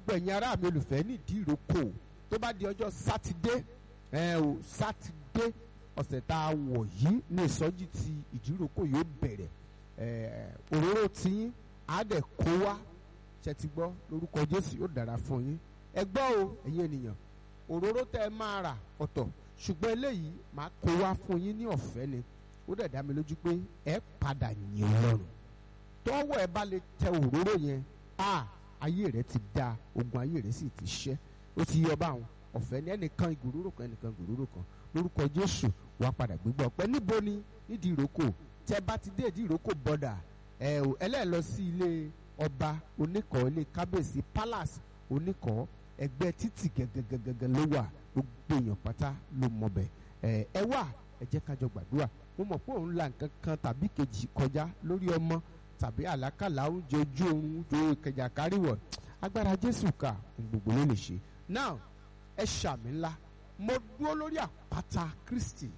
gbogbo ẹ̀yin ará mi olùfẹ́ nídìí ìrókò tó bá di ọjọ́ sátidé ẹ o sátidé ọ̀sẹ̀ tá a wọ̀ yìí ní ìsọjí ti ìdíròkò yóò bẹ̀rẹ̀ ẹ òróró tiyín á dẹ̀ kó wá ṣe ti gbọ́ lórúkọ jésù yóò dára fún yín ẹ gbọ́ o ẹ̀yin ènìyàn òróró tẹ́ ẹ máa rà ọ̀tọ̀ ṣùgbọ́n eléyìí máa kó wá fún yín ní ọ̀fẹ́ ni ó dẹ̀ dá mi lójú pé ẹ padà yìn ọlọ́run tọ́wọ́ ẹ bá lè tẹ òróró yẹn a ayé rẹ ti da ogun ayé rẹ sì ti ṣẹ́ ó ti yọ báwọn ọ̀fẹ́ ní ẹnìkan ìgòróró kan ẹnìkan ìgòróró kan lórúkọ jésù wàá padà gbégbá ọpẹ́ níbo ni nídìí ìrókò tẹ bá ti dé ìdí ìrókò bọ́dà ẹ ò ẹlẹ́ẹ̀ lọ sí ilé ọba oníkọ̀ọ́ ilé kábíyèsí palace oníkọ̀ọ́ ẹgbẹ́ títì gẹ́gẹ́gẹ́gẹ́ ló wà gbogbo èèyàn pátá ló mọ̀ bẹ̀ ẹ ẹ wà ẹ jẹ́ kájọ gbàdúrà mo mọ̀ pé òun la nǹkan kan tàbí kejì kọjá lórí ọmọ tàbí àlákàlà oúnjẹ ojú oorun ojú kẹjà káríwọ̀ agbára jésù ká ohun gbogbo ló lè ṣe now ẹ ṣàmì ńlá mo dúró lórí àpáta kristi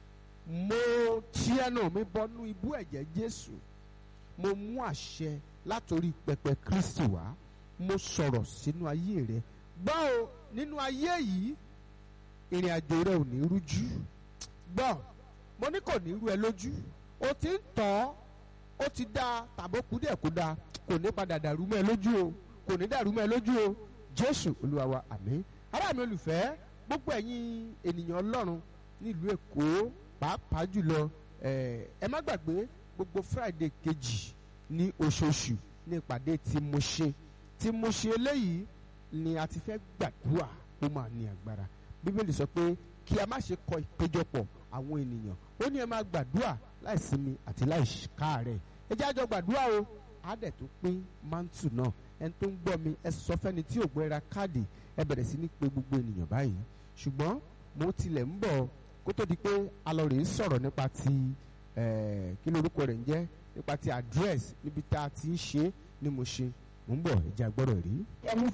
mo tí ẹnu mi bọnú ibú ẹ̀jẹ̀ jésù mo mú àṣẹ látòrí pẹpẹ kristi wá mo sọ̀rọ̀ sínú ayé rẹ gbọ́ o nínú ayé yìí ìrìn àjò rẹ ò ní rújú gbọ́ mo ní kò ní rú ẹ lójú o ti ń tọ́ ó ti dá tàbókù díẹ̀ kó dáa kò ní padà dàrú mọ́ ẹ lójú o kò ní dàrú mọ́ ẹ lójú o jésù olúwa wa àmín ará mi olùfẹ́ gbogbo ẹ̀yin ènìyàn ọlọ́run nílùú èkó pàápàá jùlọ ẹ má gbàgbé gbogbo friday kejì ní oṣooṣù ní ìpàdé tí mo ṣe tí mo ṣe eléyìí ni a ti fẹ́ gbàdúrà ó máa ní agbára bíbélì sọ pé kí a má ṣe kọ ìpéjọpọ̀ àwọn ènìyàn ó ní ẹ máa gbàdúrà láì sinmi àti láì káàárẹ̀ ẹ jẹ́ àjọ gbàdúrà o á dẹ̀ tó pín mántù náà ẹni tó ń gbọ́ mi ẹ sọ fẹ́ni tí ò gbọ́ ra káàdì ẹ bẹ̀rẹ̀ sí ní pé gbogbo ènìyàn báyìí ṣùgbọ́n mo tilẹ̀ ń bọ̀ kó tó di pé alọ́rẹ̀ ń sọ̀rọ̀ nípa ti kí lorúkọ rẹ̀ ń jẹ́ nípa ti address níbi tá a ti ń ṣe ni mo ṣe mo ń bọ̀ ẹ jẹ́ agbọ́rọ̀ rí. ẹni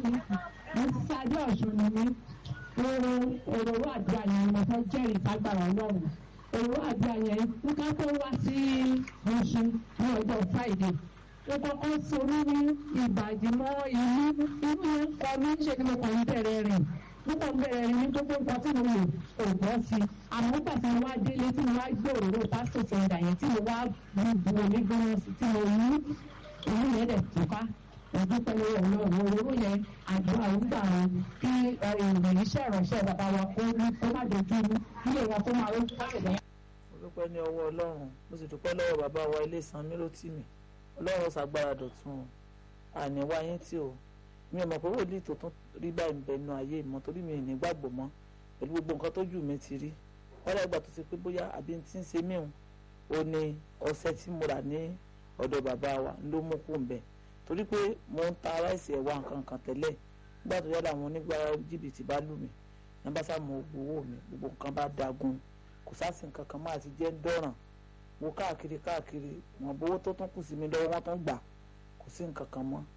mo ti ṣáájú ọ̀ṣun ni mí èrò èrò àdúrà yẹn mo fẹ́ jẹ́rìí fagbára ọlọ́run èrò àdúrà yẹn nǹkan tó wá sí ọ̀ṣun ní ọjọ́ friday ó kọ́kọ́ sorí ní ìbàdí mọ́ ìlú inú yẹn kọ mí ṣe ni mo kàn ń bẹ̀rẹ̀ rìn mo kàn ń bẹ̀rẹ̀ rìn ní tó tó nǹkan tí mo lò kò gbọ́ sí i àmọ́ nígbà tí mo wá délé tí mo wá gbé òróró pásítọ̀ sọ̀ndà yẹn tí mo wá bu omi gbóná sí tí mo mú ìlú yẹn dẹ̀ tó ká ìdúpẹ́ lọ́wọ́ ọlọ́run òróró yẹn àdúrà ń gbà wọn kí ìròyìn iṣẹ́ ìránṣẹ́ bàbá wa kó kó má dojú ilé wọn kó máa ń káàkiri. mo dúpẹ́ ní ọwọ́ ọlọ́run mo sì dúpẹ́ lọ́wọ́ bàbá wa ilé ìsan míròtìmí ọlọ́run ṣàgbára dọ̀tun àní wáyé tí o mi ò mọ̀ pé wòlíì tó tún rí báyìí ń bẹ nu ayé mọ́ torí mi ò ní gbàgbọ́ mọ́ pẹ̀lú gbogbo nǹkan tó jù mí ti rí wọ́n dàgbà tó ti pé bóyá àbí tí ń ṣe mí o ní ọṣẹ tí mo rà ní ọ̀dọ̀ bàbá wa ló mú kó ń bẹ̀ torí pé mo ń ta ráìsì ẹ̀wà nǹkan kan tẹ́lẹ̀ nígbà tó yára àwọn onígbàrá jìbìtì bá lù mí ní bá sá mọ owó mi gbogbo nǹkan bá dagun kò sásì nǹkan kan máa ti jẹ́ ń dọ̀ràn wo káàkiri káàkiri wọn bówó tó tún kù sí mi lọ́wọ́ wọn tún gbà kò sí nǹkan kan mọ́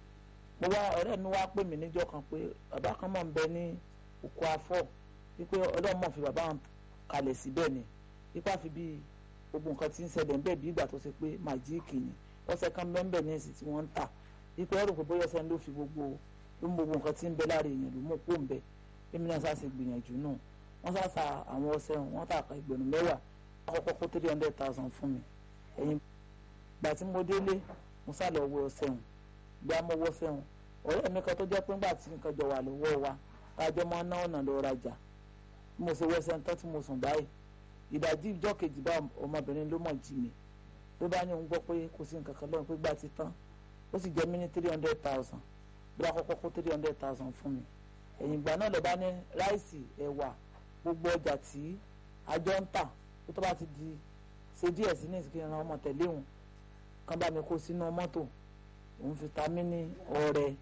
mo wá ọ̀rẹ́ mi wá pè mí níjọ́ kan pé bàbá kan mọ̀ ń bẹ ní òkú afọ́ wípé ọlọ́run mọ̀ fi bàbá wọn kalẹ̀ síbẹ̀ ni wípé àfi bí gbogbo nǹkan tí ń ṣẹlẹ̀ ń bẹ̀ bí ìgbà tó ṣe pé màjíìkì ni ọṣẹ kan bẹ́ẹ̀ ní èsì tí wọ́n ń tà wípé ẹrù pé bóyá ọṣẹ ló fi gbogbo ló mú gbogbo nǹkan tí ń bẹ láàrin èèyàn ló mú kó ń bẹ èmi náà sá sì gbìyànjú náà wọ́n sá sa àwọn ọṣẹ wọn tà ká ìgbẹ̀rún mẹ́wàá àkọ́kọ́ kó three hundred thousand fún mi ẹ̀yìn gbà tí mo délé mo sá lọ wọ ọṣẹ wọn gbà mo wọ ọṣẹ wọn ọ̀rẹ́ mi kan tó jẹ́ pé ńgbà tí nǹkan jọ wà lọ́wọ́ wa kájọ máa ná ọ̀nà lọ rajà mo ṣe wọ́ṣẹ ń tán tí mo sùn báyìí ìdajì ìjọ́ kejì bá ọmọbìnrin ló mọ̀ jí mi ló bá ní òun gbọ́ pé kò sí nǹkan kan lọ́run pé gbà ti tán ó sì jẹ́ mí ní three hundred thousand bí wàá kọ́kọ́ kó three hundred thousand fún mi ẹ̀yìn ìgbà náà lè bá ní ráìsì ẹ̀wà gbogbo ọjà tí àjọ ń tà tó tó bá ti di ṣe díẹ̀ sí ní ìsìnkú ìran ọmọ tẹ̀lé òun kan bá mi kó sínú mọ́tò òun fi ta mí ní ọrẹ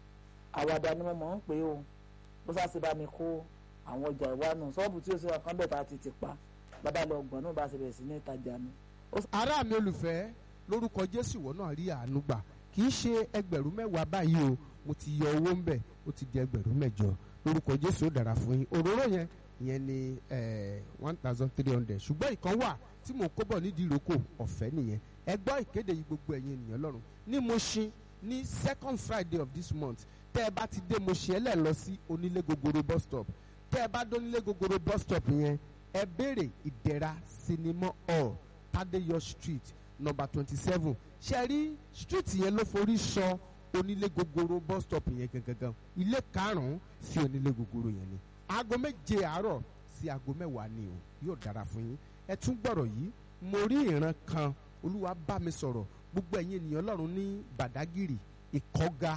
àwàdà ni mo mọ̀ ń pè ó bó sá sì bá mi kó àwọn ọjà ìwà nù ṣọ́ọ̀bù tí ó ṣe ọ̀kan bẹ̀ tá a ti ti pa bàbá lọ gbọ̀n náà bá ṣe bẹ̀rẹ̀ sí ní ìtajà mi ará mi olùfẹ́ lórúkọ jésù ìwọ náà rí àánú gbà kì í ṣe ẹgbẹ̀rún mẹ́wàá báyìí o mo ti yọ owó ńbẹ̀ ó ti di ẹgbẹ̀rún mẹ́jọ lórúkọ jésù ó dára fún yín òróró yẹn ìyẹn ni one thousand three hundred ṣùgbọ́n ìkan wà tí mò ń kó bọ̀ nídìí ìrókò ọ̀fẹ́ nìyẹn ẹ gbọ́ ìkéde yìí gbogbo ẹ̀yin ènìyàn lọ́rùn ní Mùṣín ní second friday of this month tẹ́ ẹ bá ti dé Mushin ẹ lẹ̀ lọ sí onílé gogoro bus stop tẹ́ ẹ bá dé onílé gogoro bus stop yẹn ẹ béèrè ìdẹ̀ra sinimá hall Tadeyo street number twenty seven ṣe rí street yẹn ló forí sọ onílé gogoro bus stop yẹn gangan ilé karùn-ún sí onílé gogoro yẹn ni aago méje àárọ̀ sí aago mẹ́wàá ni o yóò dára fún yín ẹ tún gbọ́rọ̀ yìí mo rí ìran kan olúwa bá mi sọ̀rọ̀ gbogbo ẹ̀yin ènìyàn ọlọ́run ní Badagiri ìkọ́ga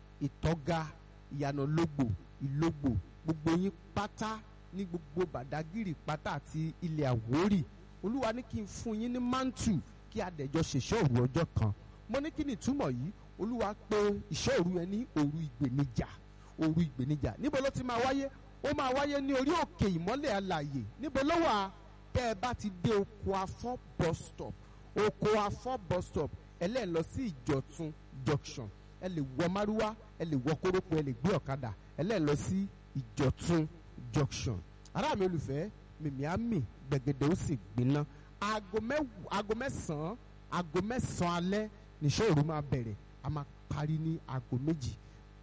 ìtọ́ga ìyànà lógbò ìlógbò gbogbo yín pátá ní gbogbo Badagiri pátá àti ilẹ̀ Àwórì olúwa ní kí n fún yín ní mantu kí adẹ̀jọ́ ṣèṣọ́ òru ọjọ́ kan mo ní kí ni ìtumọ̀ yìí olúwa pé ìṣọ́ òru yẹn ní òru ìgbènijà òru ìgbènijà níbo ló ti máa wáyé ó máa wáyé ní orí òkè ìmọ́lẹ̀ alàyè níbo ló wà tẹ́ ẹ bá ti dé oko afọ́ bus stop oko afọ́ bus stop ẹ lẹ́ẹ̀ lọ sí ìjọ̀tún junction ẹ lè wọ márúwá ẹ lè wọ kórópọ̀ ẹ lè gbé ọ̀kadà ẹ lẹ́ẹ̀ lọ sí ìjọ̀tún junction ará mi olùfẹ́ mìmí àmì gbẹ̀gẹ̀dẹ̀ ó sì gbiná aago mẹ́wàá aago mẹ́sàn-án aago mẹ́sàn-án alẹ́ níṣẹ́ òru máa bẹ̀rẹ̀ a máa parí ní aago méjì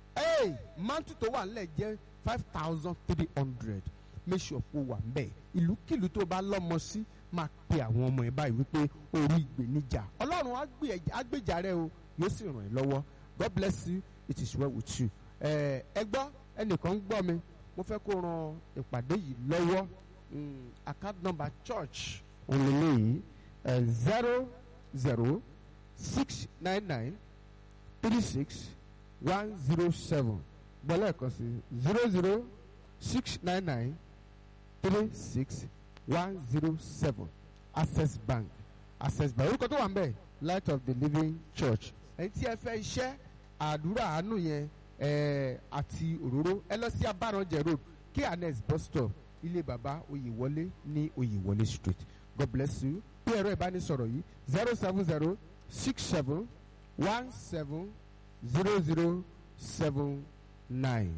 ee mantu tó wà nílẹ̀ jẹ́ five thousand three hundred make sure kó wà ń bẹ̀ ìlúkìlú tó bá lọ́mọ sí máa pe àwọn ọmọ ẹ̀ báyìí wípé orí ìgbéníjà ọlọ́run á gbé ẹ- á gbèjà rẹ o yóò sì ràn ẹ́ lọ́wọ́ God bless you it is well with you ẹ ẹ gbọ́ ẹnìkan ń gbọ́ mi mo fẹ́ kó ran ìpàdé yìí lọ́wọ́ Mm, account number church òǹlẹ̀lẹ̀ yìí zero zero six nine nine three six one zero seven gbọ́lá ẹ̀kan sí zero zero six nine nine three six one zero seven access bank access bank orúkọ tó wà ń bẹ̀ light of the living church ẹni tí ẹ fẹ́ iṣẹ́ àdúrà àánú yẹn ẹ àti òróró ẹ lọ sí abáranjẹ road kns bus stop ilé baba oyèwọlé ní oyèwọlé street god bless you bí ẹ̀rọ ìbánisọ̀rọ̀ yìí zero seven zero six seven one seven zero zero seven nine.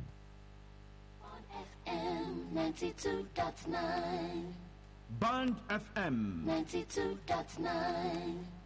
on FM 92.9. Band FM. 92.9.